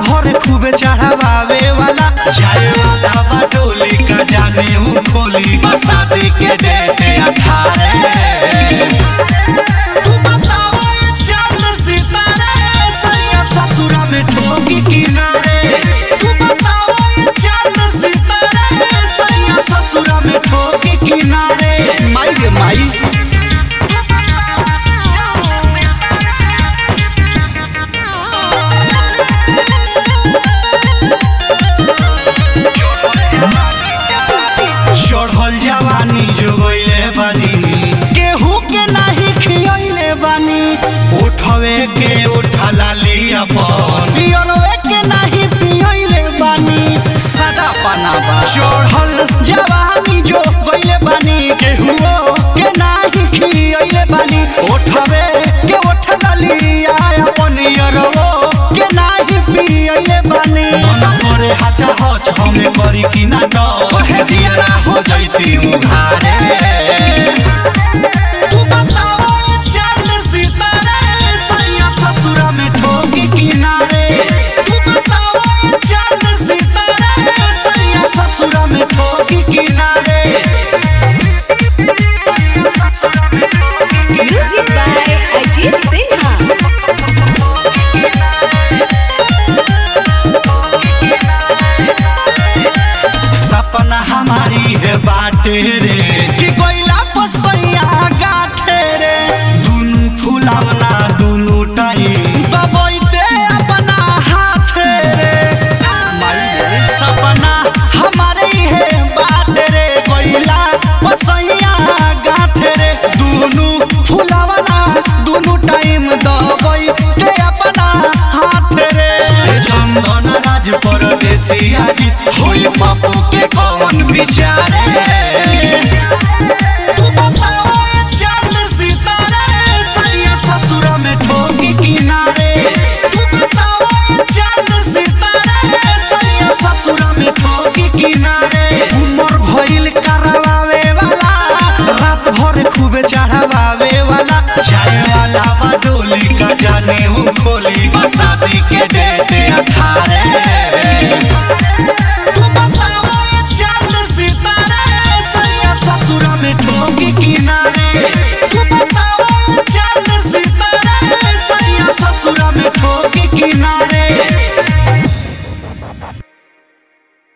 भर खूब चढ़ावे वाला जाए वाला बा डोली का जाने हूँ खोली बस शादी के डेट अठारह तू बताओ ये चांद सितारे सैया ससुरा में ठोकी किनारे तू बताओ ये चांद सितारे सैया ससुरा में ठोकी किनारे माई गे माई चढ़ल जवानी जोगैले बानी केहू के नाही खियैले बानी उठवे के उठला ली अपन पियरवे के नाही पियैले बानी सदा पाना बा चढ़ल जवानी जोगैले बानी केहू के नाही खियैले बानी उठवे के उठला ली अपन यरवो के नाही पियैले बानी मन करे हाचा हच हमें करी कि ना डर जियरा हो जैती मुघारे तू बताओ ये चांद सितारे सैया ससुरा में ठोकी किनारे तू बताओ ये चांद सितारे सैया ससुरा में ठोकी किनारे Music by Ajit Sinha. सपना हमारी है बाटे रे कि कोयला पसैया गाठे रे दुनु फुलावना दुनु टाइम दबैते अपना हाथे रे माई रे सपना हमारे है बाटे रे कोयला पसैया गाठे रे दुनु फुलावना दुनु टाइम दबैते अपना हाथे रे चंदन राज परदेसी आजित होई बापू के कौन बिचारे तू बताओ ये चांद सितारे सैया ससुरा में ठोकी किनारे तू बताओ ये चांद सितारे सैया ससुरा में ठोकी किनारे उमर भइल करवावे वाला रात भर खूब चढ़ावे वाला जाए वाला बा डोली का जाने हूँ खोली बस शादी के डेट अठारह तू बताओ ये चांद सितारे सैया ससुरा में ठोकी किनारे तू बताओ ये चांद सितारे सैया ससुरा में ठोकी किनारे